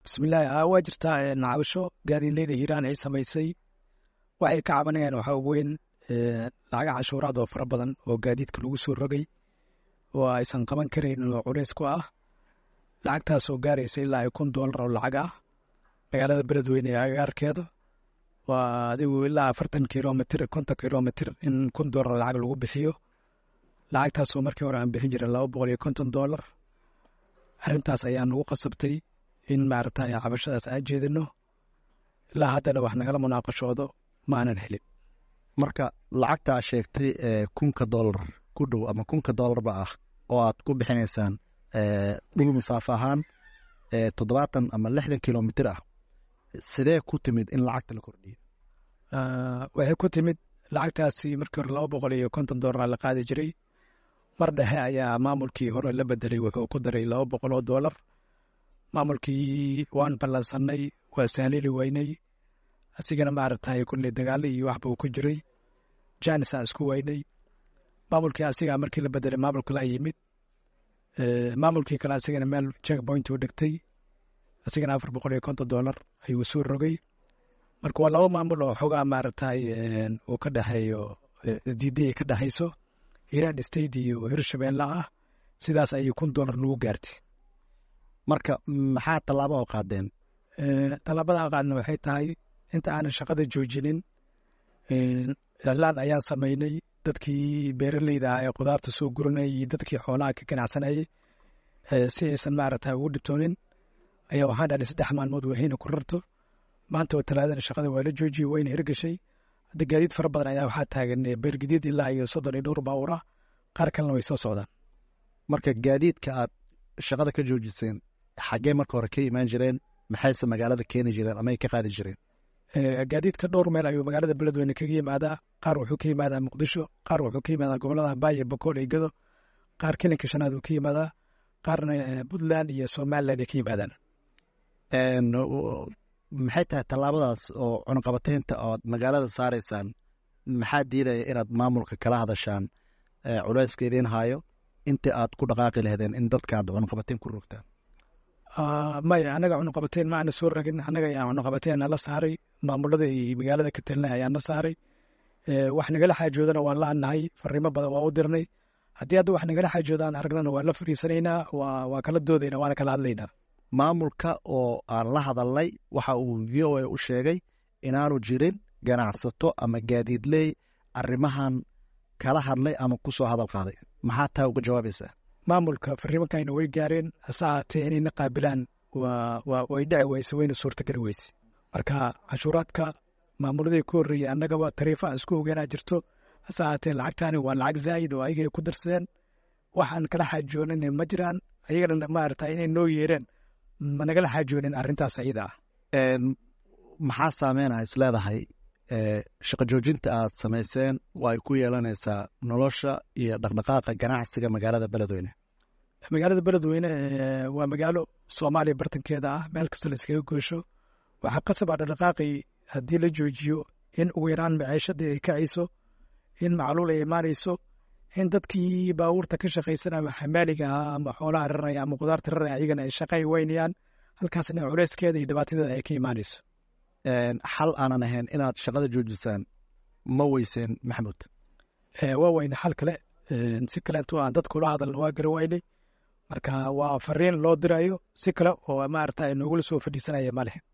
bismillahi waa jirtaa nacabasho gaadiidleyda hiiraan ay samaysay waxay ka cabanayaan waxaa weyn lacaga cashuuraad oo fara badan oo gaadiidka lagu soo rogay oo aysan qaban karayn oo culays ku ah lacagtaasoo gaaraysa ilaa kun doolar oo lacag ah magaalada beledweyne ee agaarkeeda waa adigu ilaa afartan kilomitr konton kilomitr in kun doolar lacag lagu bixiyo lacagtaasoo markii hore aan bixin jirin laba boqol iyo konton doolar arrintaas ayaa nagu qasabtay in maaragta cabashadaas aan jeedino ilaa haddana wax nagala munaaqashoodo ma aanan helin marka lacagtaa sheegtay kunka doolar ku dhow ama kunka doolarba ah oo aad ku bixinaysaan dhul masaafo ahaan toddobaatan ama lixdan kilomitr ah sidee ku timid in lacagta la kordhiyo waxay ku timid lacagtaasi markii hore laba boqol iyo konton doolar la qaadi jiray mar dhexe ayaa maamulkii hore la bedelay wuxuu ku daray laba boqol oo doolar maamulkii waan ballansanay waa sahlili weynay asigana maaragtay kulley dagaalo iyo waxba uu ku jiray janis aan isku weynay maamulkii asigaa markii la bedelay maamulka la yimid maamulkii kale asigana meel check point u dhegtay asigana afar boqol iyo konton doolar ayuu soo rogay marka waa laba maamul oo xogaa maaragtay uu ka dhexeeyo isdiiday ka dhexayso hiiraan state iyo hirshabeelle ah sidaas ayay kun doolar nagu gaartay marka maxaa tallaabo oo qaadeen tallaabada qaadna waxay tahay inta aanan shaqada joojinin iclaan ayaan samaynay dadkii beeraleyda ah ee khudaarta soo guranayay iyo dadkii xoolaha ka ganacsanayay si aysan maaragta ugu dhibtoonin ayaa waxaan dhahnay saddex maalmood waxiina ku rarto maanta oo talaadana shaqada waa la joojiyey wayna hirgashay hadda gaadiid fara badan ayaa waxaa taagan beergadiid ilaa iyo soddon iyo dhowr baawur ah qaar kalena way soo socdaan marka gaadiidka aad shaqada ka joojiseen xaggee marka hore ka imaan jireen maxayse magaalada keeni jireen ama ay ka qaadi jireen gaadiidka dhowr meel ayuu magaalada beledweyne kaga yimaadaa qaar wuxuu ka yimaadaa muqdisho qaar wuxuu ka yimaadaa gobolada baayo bakool iyo gado qaar kilinka shanaad uu ka yimaadaa qaarna puntland iyo somaliland ay ka yimaadaan maxay tahay tallaabadaas oo cunuqabateynta ood magaalada saaraysaan maxaa diidaya inaad maamulka kala hadashaan culayska idiin haayo intii aad ku dhaqaaqi lahdeen in dadka aad cunuqabateyn ku rogtaan maya annaga cunuqabateyn ma aana soo ragin annaga ayaa cunuqabateyn nala saaray maamulada iyo magaalada ka talinay ayaa na saaray wax nagala xaajoodana waan la-annahay fariimo badan waa u dirnay haddii hadda wax nagala xaajoodaan aragnana waan la fariisanaynaa waa kala doodayna waana kala hadlaynaa maamulka oo aan la hadalnay waxa uu v o a u sheegay inaanu jirin ganacsato ama gaadiidley arrimahan kala hadlay ama ku soo hadal qaaday maxaa taa uga jawaabaysaa maamulka fariimankayna way gaareen hase ahaatee inayna qaabilaan way dhici weyse wayna suurtageli weyse marka cashuuraadka maamuladii ku horreeyey annagaba tariifo aan isku ogeenaa jirto hase ahaatee lacagtaani waa lacag zaa'id oo ayagay ku darsadeen waxaan kala xaajoonin ma jiraan ayagana maarata inay noo yeereen ma nagala xaajoonin arrintaas ayada ah maxaa saameynaa is leedahay shaqo joojinta aad samayseen waa ay ku yeelanaysaa nolosha iyo dhaqdhaqaaqa ganacsiga magaalada beledweyne magaalada beledweyne waa magaalo soomaaliya bartankeeda ah meel kasta la iskaga goosho waxaa qasaba dhaqdhaqaaqii haddii la joojiyo in ugu yaraan maciishadii ay kacayso in macluul ay imaanayso in dadkii baabuurta ka shaqaysanaya ama xamaaliga ah ama xoolaha raraya ama khudaarta raraya ayagana ay shaqay weynayaan halkaasna culeyskeeda iyo dhibaatadeeda ay ka imaanayso xal aanan ahayn inaad shaqada joojisaan ma weyseen maxamuud waa weyne xal kale si kaleentu aan dadkula hadalna waa gara weynay marka waa fariin loo dirayo si kale oo maarata noogula soo fadhiisanaya ma leh